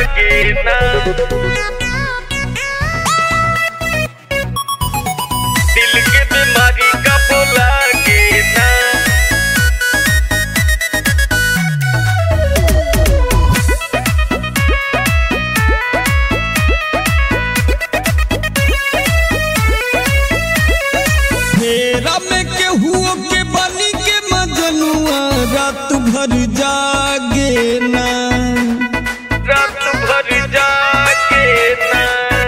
लागे ना दिल के बीमारी कब लागे ना फेरा में केहुओ के बनी के मजनुआ रात भर जागे ना रात भर जागे ना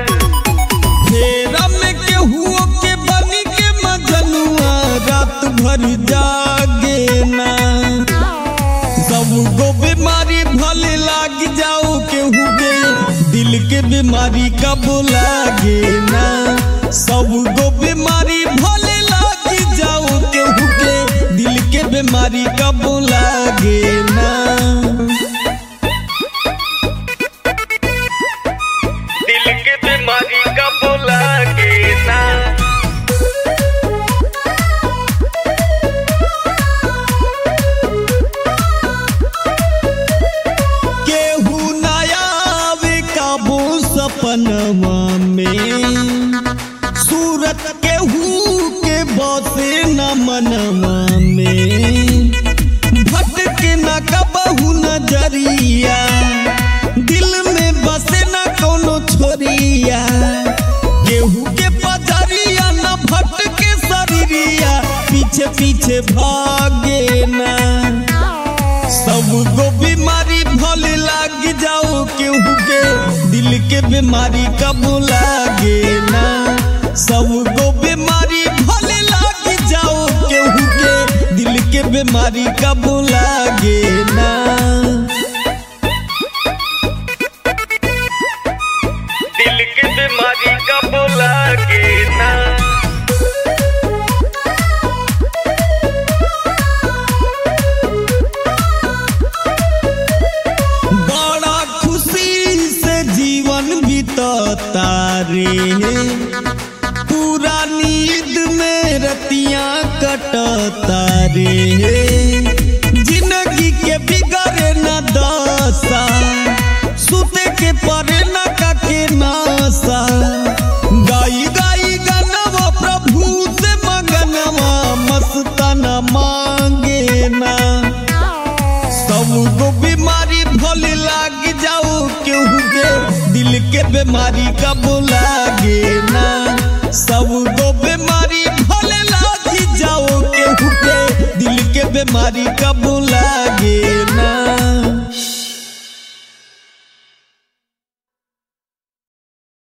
फेरा में केहुओ के बनी के मजनुआ रात भर जागे ना सब गो बीमारी भले लाग जाओ केहू के दिल के बीमारी कब लागे ना सब गो बीमारी भले लाग जाओ केहू के दिल के बीमारी कब लागे ना दिल के बीमारी कब लागे ना केहू नया आवे काबू सपनवा में सूरत केहू के बसे न मनवा में भटके न कबहू नजरिया दिल में बसे न कोनो छोरिया केहू के पजरिया न भटके शरीरिया पीछे पीछे भागे ना सब गो बीमारी भले लाग जाओ केहू के दिल के बीमारी कब लागे ना सब गो बीमारी भले लाग जाओ केहू के दिल के बीमारी कब लागे ना दिल के बीमारी कब लागे ना बड़ा खुशी से जीवन बीतता रे पूरा नींद में रतियां कटता रे जिंदगी के बिगड़े न दशा सुते के परे न काके नासा गाई गाई गनवा प्रभु से मगनवा मस्ताना मांगे ना सब गो बीमारी भले लाग जाओ केहू के दिल के बीमारी कब लागे ना सब गो बीमारी भले लाग जाओ केहू के दिल के बीमारी कब लागे